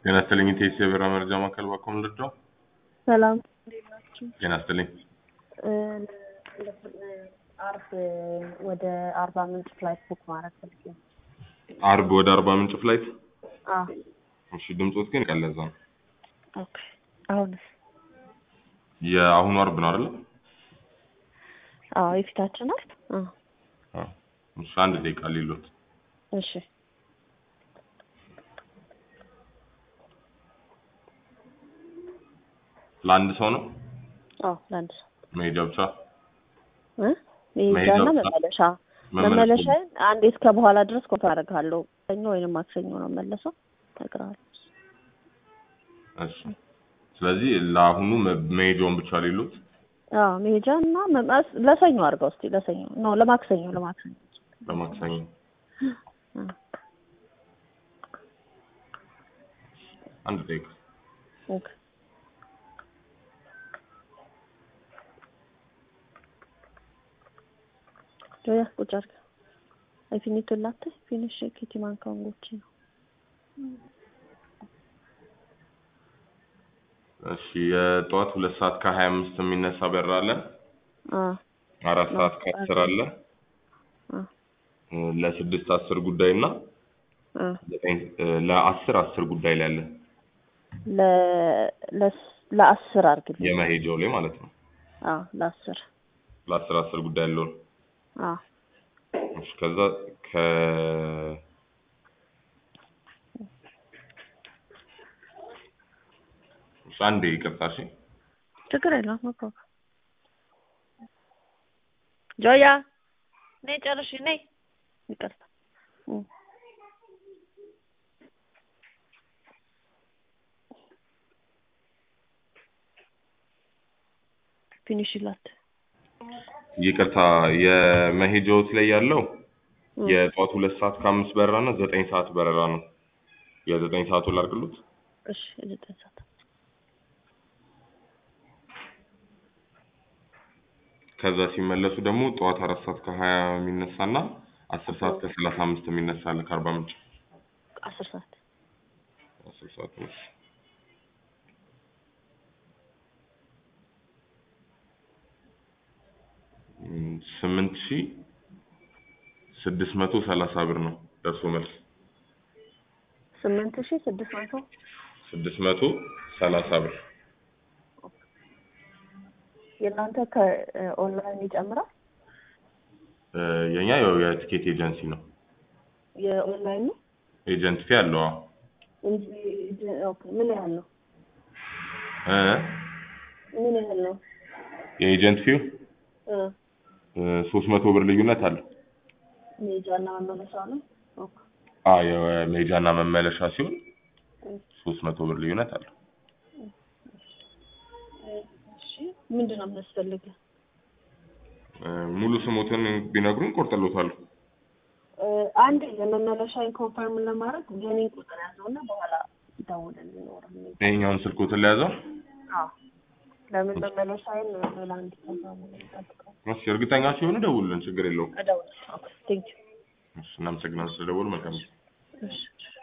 ጤና ይስጥልኝ ኢቴስ የበራ መረጃ ማዕከል ባኮም ልርዳው? ሰላም እንዴት ናችሁ? ጤና ይስጥልኝ። እ፣ አርብ ወደ አርባ ምንጭ ፍላይት ቡክ ማድረግ ፈልጌ ነው። አርብ ወደ አርባ ምንጭ ፍላይት። አዎ እሺ ድምፆት ግን ቀለዛ ነው። ኦኬ። አሁንስ? የአሁኑ አርብ ነው አይደለ? አዎ የፊታችን አርብ። አዎ አዎ። እሺ አንድ ደቂቃ ሊሎት እሺ ለአንድ ሰው ነው አዎ ለአንድ ሰው መሄጃ ብቻ? እ መሄጃና መሄጃ ብቻ? መመለሻ መመለስ መመለሻዬን አንዴ እስከ በኋላ ድረስ ኮንፈ አደርግሃለሁ። ሰኞ ወይንም ማክሰኞ ነው መለሰው እነግርሃለሁ። እሺ ስለዚህ ለአሁኑ መ- መሄጃውን ብቻ ሊሉት አዎ መሄጃ እና መመስ ለሰኞ አድርገው እስኪ ለሰኞ ኖ ለማክሰኞ ለማክሰኞ በማክሰኞ እ። አንድ ደቂቃ ኦኬ ጆያ ቁጭ አድርግ። Hai finito il latte? Finisce che ti manca un goccino. እሺ የጠዋት ሁለት ሰዓት ከሀያ አምስት የሚነሳ በር አለ። አዎ አራት ሰዓት ከአስር አለ። አዎ እ፣ ለስድስት አስር ጉዳይ እና አዎ ዘጠኝ እ፣ ለአስር አስር ጉዳይ ላይ አለ። ለ ለስ- ለአስር አድርግልኝ። የመሄጃው ላይ ማለት ነው። አዎ ለአስር ለአስር አስር ጉዳይ ያለውን አዎ እሺ ከዛ ከ እሺ አንዴ ይቅርታ እሺ ችግር የለውም ኖ ፕሮብለም። ጆያ ነይ ጨርሽ ነይ። ይቅርታ እ። ፊኒሽ ላት ይቅርታ የመሄጃዎት ላይ ያለው እ። የጠዋት ሁለት ሰዓት ከአምስት በረራ እና ዘጠኝ ሰዓት በረራ ነው። የዘጠኝ ሰዓቱ ላድርግሉት። እሺ የዘጠኝ ሰዓት ከዛ ሲመለሱ ደግሞ ጠዋት አራት ሰዓት ከሀያ የሚነሳ እና አስር ሰዓት ከሰላሳ አምስት የሚነሳ አለ ከአርባ ምንጭ አስር ሰዓት አስር ሰዓት ነው። እም፣ ስምንት ሺህ ስድስት መቶ ሰላሳ ብር ነው ደርሶ መልስ ስምንት ሺህ ስድስት መቶ ስድስት መቶ ሰላሳ ብር የእናንተ ከኦንላይን ይጨምራል? እ፣ የኛ ያው የቲኬት ኤጀንሲ ነው። የኦንላይን ነው ኤጀንት ፊ አለው። አዎ እንጂ ኦኬ ምን ያህል ነው? እ፣ ምን ያህል ነው? የኤጀንት ፊው እ ሶስት መቶ ብር ልዩነት አለው። ሜጃና መመለሻ ነው? ኦኬ አ የሜጃና መመለሻ ሲሆን ሶስት መቶ ብር ልዩነት አለው። እሺ ምንድን ነው የሚያስፈልገው? እ፣ ሙሉ ስሞትን ቢነግሩን ቆርጥሎታለሁ። እ፣ አንድ የመመለሻን ኮንፈርም ለማድረግ የኔን ቁጥር ያዘውና በኋላ ደውለን ሊኖር ይሄኛውን ስልኮትን ለያዘው። አዎ ለምን መመለሻዬን ሌላ እንዲከዛሙ ጠብቀው እሺ እርግጠኛ ሲሆኑ ደውሉልን፣ ችግር የለውም። እደውላለሁ። ኦኬ ቴንክ ዩ እሺ እናመሰግናለን ስለደወሉ። መልካም ጊዜ። እሺ